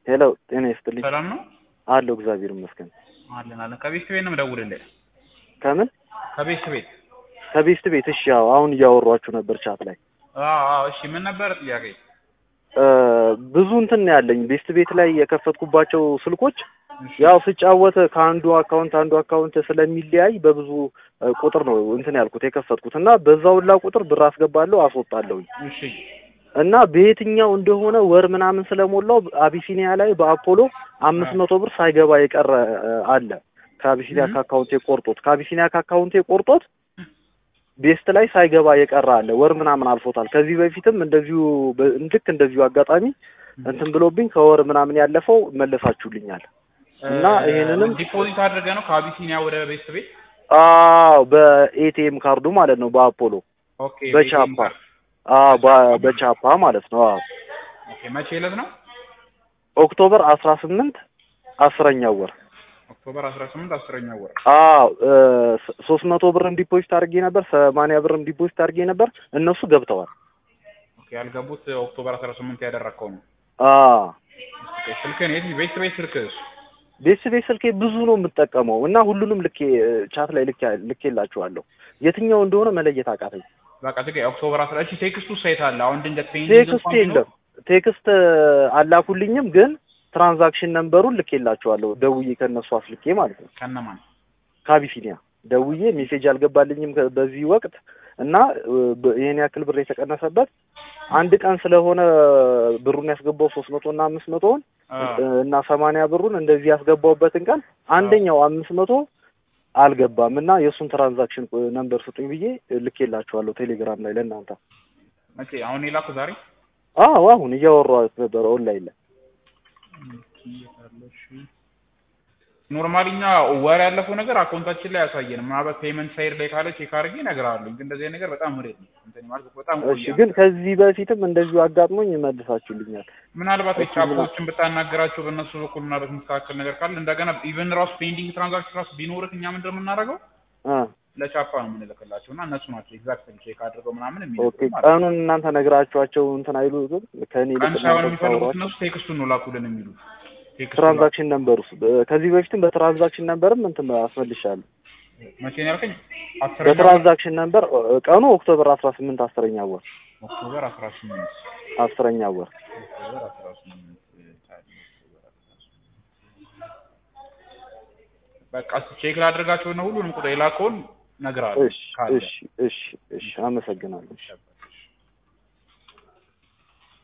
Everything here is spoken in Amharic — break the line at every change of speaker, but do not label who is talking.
ሄሎ ጤና ይስጥልኝ።
ሰላም ነው
አለሁ እግዚአብሔር ይመስገን።
አለን አለን። ከቤት ቤት ነው የምደውልልህ።
ከምን
ከቤት ቤት።
ከቤስት ቤት? እሺ ያው አሁን እያወሯችሁ ነበር ቻት ላይ
አዎ አዎ። እሺ ምን ነበር ጥያቄ?
እ ብዙ እንትን ነው ያለኝ ቤስት ቤት ላይ የከፈትኩባቸው ስልኮች ያው ስጫወት ከአንዱ አካውንት አንዱ አካውንት ስለሚለያይ በብዙ እ ቁጥር ነው እንትን ያልኩት የከፈትኩት እና በዛው ሁላ ቁጥር ብር አስገባለሁ አስወጣለሁኝ
እሺ
እና በየትኛው እንደሆነ ወር ምናምን ስለሞላው አቢሲኒያ ላይ በአፖሎ አምስት መቶ ብር ሳይገባ የቀረ እ አለ ከአቢሲኒያ ከአካውንቴ ቆርጦት ከአቢሲኒያ ከአካውንቴ ቆርጦት ቤስት ላይ ሳይገባ የቀረ አለ ወር ምናምን አልፎታል። ከዚህ በፊትም እንደዚሁ በ- ልክ እንደዚሁ አጋጣሚ እንትን ብሎብኝ ከወር ምናምን ያለፈው መለሳችሁልኛል እና ይሄንንም
ዲፖዚት አድርገህ ነው ከአቢሲኒያ ወደ ቤት ቤት?
አዎ በኤቲኤም ካርዱ ማለት ነው በአፖሎ
ኦኬ።
በቻፓ አዎ በ- በቻፓ ማለት ነው አዎ
ኦኬ። መቼ ዕለት ነው?
ኦክቶበር አስራ ስምንት አስረኛው ወር
ኦክቶበር 18 አስረኛ ወር።
አዎ ሶስት መቶ ብርም ዲፖዚት አድርጌ ነበር ሰማንያ ብርም ዲፖዚት አድርጌ ነበር እነሱ ገብተዋል
ኦኬ። ያልገቡት ኦክቶበር 18 ያደረግከው ነው።
አዎ
ኦኬ። ስልክህን የት ቤት ቤት ስልክህስ?
ቤት ቤት ስልኬ ብዙ ነው የምጠቀመው እና ሁሉንም ልኬ ቻት ላይ ልኬ ልኬላችኋለሁ የትኛው እንደሆነ መለየት አቃተኝ
በቃ ትገ ኦክቶበር 10 እሺ። ቴክስቱ ሳይት አለ አሁን ድንገት ፔንዲንግ
ቴክስት የለም ቴክስት አላኩልኝም ግን ትራንዛክሽን ነንበሩን ልኬላችኋለሁ ደውዬ ከእነሱ አስልኬ ማለት ነው
ከነማን
ከአቢሲኒያ ደውዬ ሜሴጅ አልገባልኝም ከ- በዚህ ወቅት እና እ፣ በ- ይሄን ያክል ብር የተቀነሰበት አንድ ቀን ስለሆነ ብሩን ያስገባው ሶስት መቶ እና አምስት መቶውን እ፣ እና ሰማንያ ብሩን እንደዚህ ያስገባውበትን ቀን አንደኛው አምስት መቶ አልገባም እና የእሱን ትራንዛክሽን ቁ- ነንበር ስጡኝ ብዬ ልኬላችኋለሁ ቴሌግራም ላይ ለእናንተ
መቼ አሁን የላኩ ዛሬ
አዎ አሁን እያወራሁት ነበረ ኦንላይን ላይ
ኖርማሊ እኛ ወር ያለፈው ነገር አካውንታችን ላይ ያሳየን ምናልባት ፔመንት ሳይድ ላይ ካለ ቼክ አድርጌ እነግርሃለሁ። ግን እንደዚህ አይነት ነገር በጣም ምሬት ነው እንትን ማለት በጣም
እሺ
ቆየ።
ግን ከዚህ በፊትም እንደዚሁ አጋጥሞኝ መልሳችሁልኛል
ምናልባት ቻፖችን ብታናገራቸው በእነሱ በኩል ምናልባት የሚስተካከል ነገር ካለ እንደገና ኢቨን ራሱ ፔንዲንግ ትራንዛክሽን ራሱ ቢኖርህ እኛ ምንድን ነው የምናደርገው
እ
ለቻፓ ነው የምንልክላቸው እና እነሱ ናቸው ኤግዛክት ቼክ አድርገው ምናምን
ኦኬ
የሚልኩት ማለት ነው።
ቀኑን እናንተ ነግራችኋቸው እንትን አይሉትም ከእኔ
ቀን
ይልቅ
ሳይሆን
እናንተ
የሚፈልጉት
ታወሯቸው
እነሱ ቴክስቱን ነው ላኩልን የሚሉት ቴክስቱን
ትራንዛክሽን ነምበር ውስጥ ከዚህ በፊትም በትራንዛክሽን ነምበርም እንትን አስመልሻለሁ
መቼ ነው ያልከኝ? አስረኛ ወር
በትራንዛክሽን ነምበር እ፣ ቀኑ ኦክቶበር አስራ ስምንት አስረኛ ወር
ኦክቶበር አስራ ስምንት
አስረኛ ወር
ኦክቶበር አስራ ስምንት በቃ እስኪ ቼክ ላድርጋቸው እና ሁሉንም ቁጥር የላከውን እነግርሃለሁ
እሺ
ካለ
እሺ እሺ እሺ አመሰግናለሁ
ይሸባል